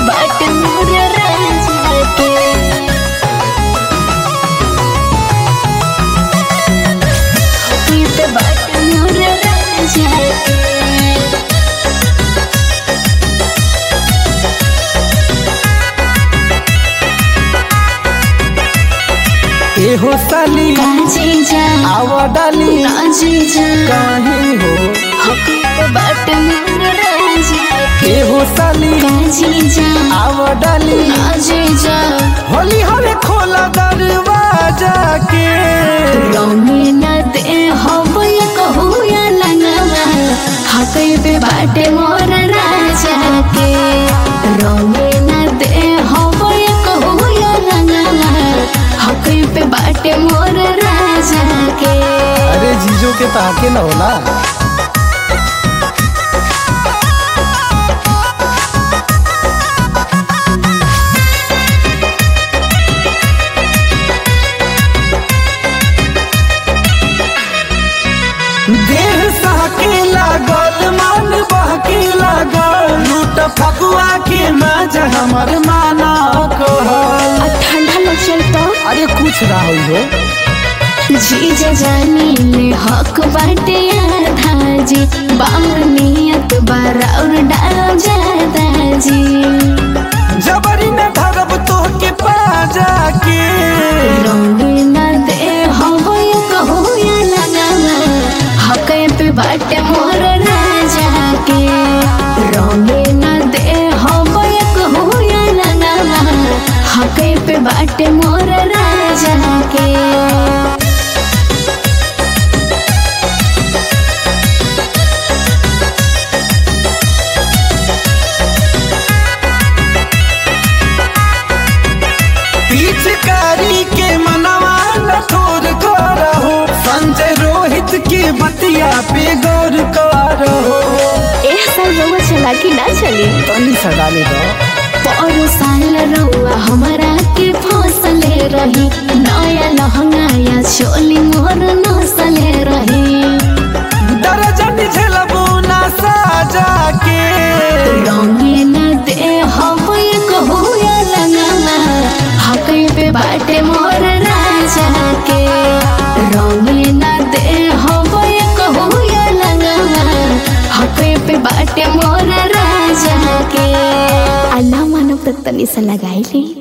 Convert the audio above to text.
बाट मोर राजा के हकी पे बाट मोर राजा के एहो साली काजी जा आवा डाली काजी जा काहे हो हकी पे बाट मोर राजा के एहो साली काजी जा आवा डाली काजी जा होली हरे खोला दरवाजा के रंगीन दे हवय कहूया लंगवा हकै पे बाटे मोर राजा के रंगीन दे हवय कहूया लंगवा हकै पे बाटे मोर राजा के अरे जीजो के ताके न होला देह सहके लागल मन बहके लागल लूट फगुआ के मजा हमर माना कहल आ ठंडा लग चलता अरे कुछ ना होई हो जीजा जानी ले हक बाटे आधा जी बाउर नियत बाराउर डाल जादा जी जबरी में धरब तोहके पाजा के रंगीन दे हवय कहूया लगावा हकै पे बाटे मोर राजा के रंगीन दे हवय कहूया लगावा हकै पे बाटे मोर राजा के पिचकारी के मनवा लठोर करहो संजय रोहित के बतिया पे गौर करहो एक साल रउआ चला कि ना चली तनी सडाले दो पर साल रउआ हमारा के फसले रही नया लहंगा या चोली मोर नसले रही दर्जन झेलबू ना साजा के रंगीन दे हवय कहूया लगावा हकै पे बाटे मोर राजा के रंगीन दे हवय कहूया लगावा हकै पे बाटे मोर राजा के अल्लाह मानव तनी सा लगाई ली